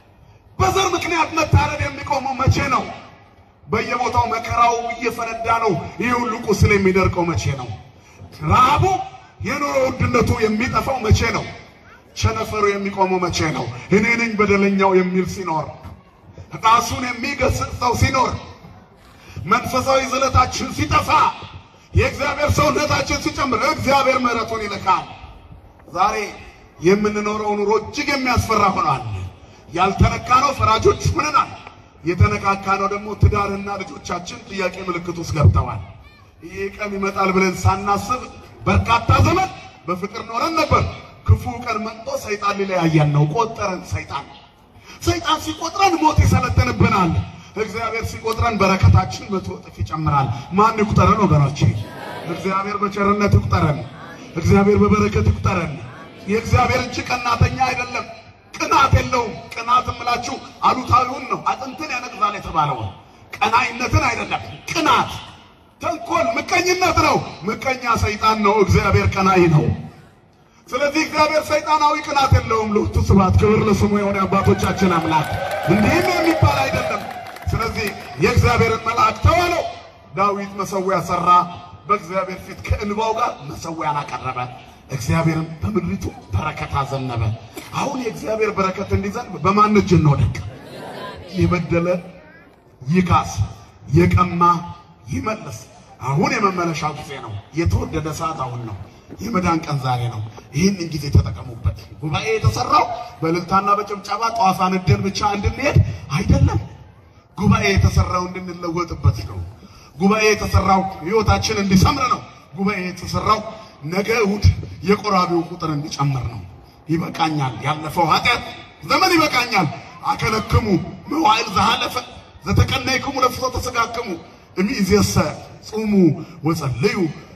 በዘር ምክንያት መታረድ የሚቆመው? መቼ ነው በየቦታው መከራው እየፈነዳ ነው ይህ ሁሉ ቁስል የሚደርቀው? መቼ ነው ረሃቡ የኑሮ ውድነቱ የሚጠፋው? መቼ ነው ቸነፈሩ የሚቆመው መቼ ነው? እኔ ነኝ በደለኛው የሚል ሲኖር፣ ራሱን የሚገስጽ ሰው ሲኖር፣ መንፈሳዊ ዝለታችን ሲጠፋ፣ የእግዚአብሔር ሰውነታችን ሲጨምር፣ እግዚአብሔር ምሕረቱን ይልካል። ዛሬ የምንኖረው ኑሮ እጅግ የሚያስፈራ ሆኗል። ያልተነካ ነው ፈራጆች ሆነናል። የተነካካ ነው ደግሞ ትዳርና ልጆቻችን ጥያቄ ምልክት ውስጥ ገብተዋል። ይህ ቀን ይመጣል ብለን ሳናስብ በርካታ ዘመን በፍቅር ኖረን ነበር። ክፉ ቀን መጥቶ ሰይጣን ሊለያየን ነው። ቆጠረን። ሰይጣን ሰይጣን ሲቆጥረን ሞት ይሰለጥንብናል። እግዚአብሔር ሲቆጥረን በረከታችን መቶ እጥፍ ይጨምራል። ማን ይቁጠረን ወገኖቼ? እግዚአብሔር በቸርነት ይቁጠረን። እግዚአብሔር በበረከት ይቁጠረን። የእግዚአብሔር እጅ ቀናተኛ አይደለም፣ ቅናት የለውም። ቅናት እምላችሁ አሉታዊውን ነው፣ አጥንትን ያነቅዛል የተባለውን ቀናይነትን አይደለም። ቅናት፣ ተንኮል፣ ምቀኝነት ነው። ምቀኛ ሰይጣን ነው። እግዚአብሔር ቀናይ ነው። ስለዚህ እግዚአብሔር ሰይጣናዊ ቅናት የለውም። ሎቱ ስብሐት ክብር ለስሙ የሆነ አባቶቻችን አምላክ እንዲህም የሚባል አይደለም። ስለዚህ የእግዚአብሔርን መልአክ ተዋለው። ዳዊት መሰዊያ ሰራ፣ በእግዚአብሔር ፊት ከእንባው ጋር መሰዊያን አቀረበ። እግዚአብሔርም በምድሪቱ በረከት አዘነበ። አሁን የእግዚአብሔር በረከት እንዲዘንብ በማን እጅ እንውደቅ? የበደለ ይካስ፣ የቀማ ይመልስ። አሁን የመመለሻው ጊዜ ነው። የተወደደ ሰዓት አሁን ነው። የመዳን ቀን ዛሬ ነው። ይህንን ጊዜ ተጠቀሙበት። ጉባኤ የተሰራው በእልልታና በጭብጨባ ጧፍ አነደን ብቻ እንድንሄድ አይደለም። ጉባኤ የተሰራው እንድንለወጥበት ነው። ጉባኤ የተሰራው ሕይወታችን እንዲሰምር ነው። ጉባኤ የተሰራው ነገ እሑድ የቆራቢው ቁጥር እንዲጨምር ነው። ይበቃኛል፣ ያለፈው ኃጢአት ዘመን ይበቃኛል። አከለክሙ መዋዕል ዘሃለፈ ዘተቀነይክሙ ለፍትወተ ሥጋክሙ እምይእዜሰ ጹሙ ወጸልዩ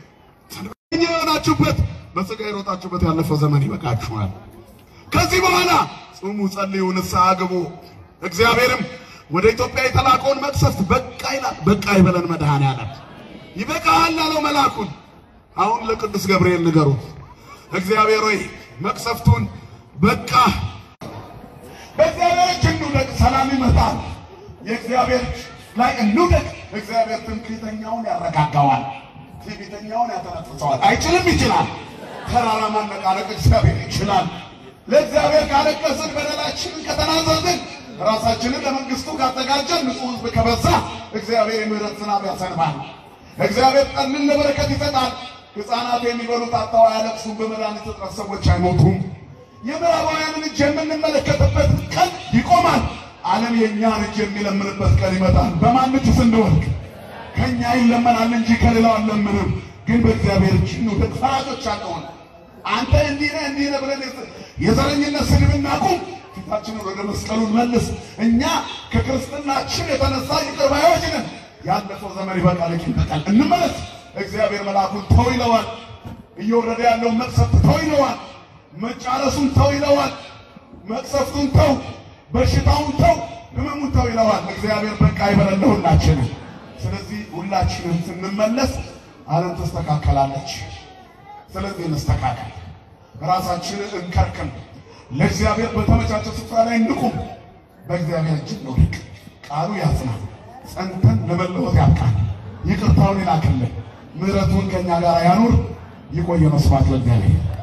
እኛ የሆናችሁበት በሥጋ የሮጣችሁበት ያለፈው ዘመን ይበቃችኋል። ከዚህ በኋላ ጹሙ፣ ጸልዩ፣ ንስሐ ግቡ። እግዚአብሔርም ወደ ኢትዮጵያ የተላከውን መቅሰፍት በቃ ይላል። በቃ ይበለን መድኃኔዓለም። ይበቃሃል አለው መልአኩን። አሁን ለቅዱስ ገብርኤል ንገሩት። እግዚአብሔር ሆይ መቅሰፍቱን በቃ በእግዚአብሔር እጅ እንውደቅ፣ ሰላም ይመጣል። የእግዚአብሔር ላይ እንውደቅ። እግዚአብሔር ትምክህተኛውን ያረጋጋዋል፣ ትዕቢተኛውን ያተነፍሰዋል። አይችልም? ይችላል። ተራራ ማነቃነቅ እግዚአብሔር ይችላል። ለእግዚአብሔር ካለቀስን፣ በደላችንን ከተናዘዝን፣ ራሳችንን ለመንግስቱ ካዘጋጀን፣ ንጹሕ ሕዝብ ከበዛ እግዚአብሔር የምሕረት ዝናብ ያሰንባል። እግዚአብሔር ጠልን ለበረከት ይሰጣል። ሕፃናት የሚበሉት አጥተው አያለቅሱም። በመድኃኒት እጥረት ሰዎች አይሞቱም። የምዕራባውያንን እጅ የምንመለከትበት ቀን ይቆማል። ዓለም የእኛን እጅ የሚለምንበት ቀን ይመጣል። በማን እጅ ስንወድቅ? ከእኛ ይለመናል እንጂ ከሌላው አልለምንም። ግን በእግዚአብሔር እጅ እንውደቅ። ፈራጆች አንሆን። አንተ እንዲህ ነህ እንዲህ ነህ ብለን የዘረኝነት ስድብ እናቁም። ፊታችንን ወደ መስቀሉን መልስ። እኛ ከክርስትናችን የተነሳ ይቅር ባዮች ነን። ያለፈው ዘመን ይበቃል፣ ቂም በቀል እንመለስ። እግዚአብሔር መልአኩን ተው ይለዋል። እየወረደ ያለውን መቅሰፍት ተው ይለዋል። መጫረሱን ተው ይለዋል። መቅሰፍቱን ተው፣ በሽታውን ተው፣ ህመሙን ተው ይለዋል። እግዚአብሔር በቃ ይበለን ለሁላችንም። ስለዚህ ሁላችንም ስንመለስ ዓለም ትስተካከላለች። ስለዚህ እንስተካከል፣ ራሳችንን እንከርክም፣ ለእግዚአብሔር በተመቻቸ ስፍራ ላይ እንቁም። በእግዚአብሔር እጅ እንውደቅ። ቃሉ ያጽናል፣ ጸንተን ለመለወጥ ያብቃል። ይቅርታውን ይላክልን፣ ምሕረቱን ከእኛ ጋር ያኑር። ይቆየ መስዋዕት ለእግዚአብሔር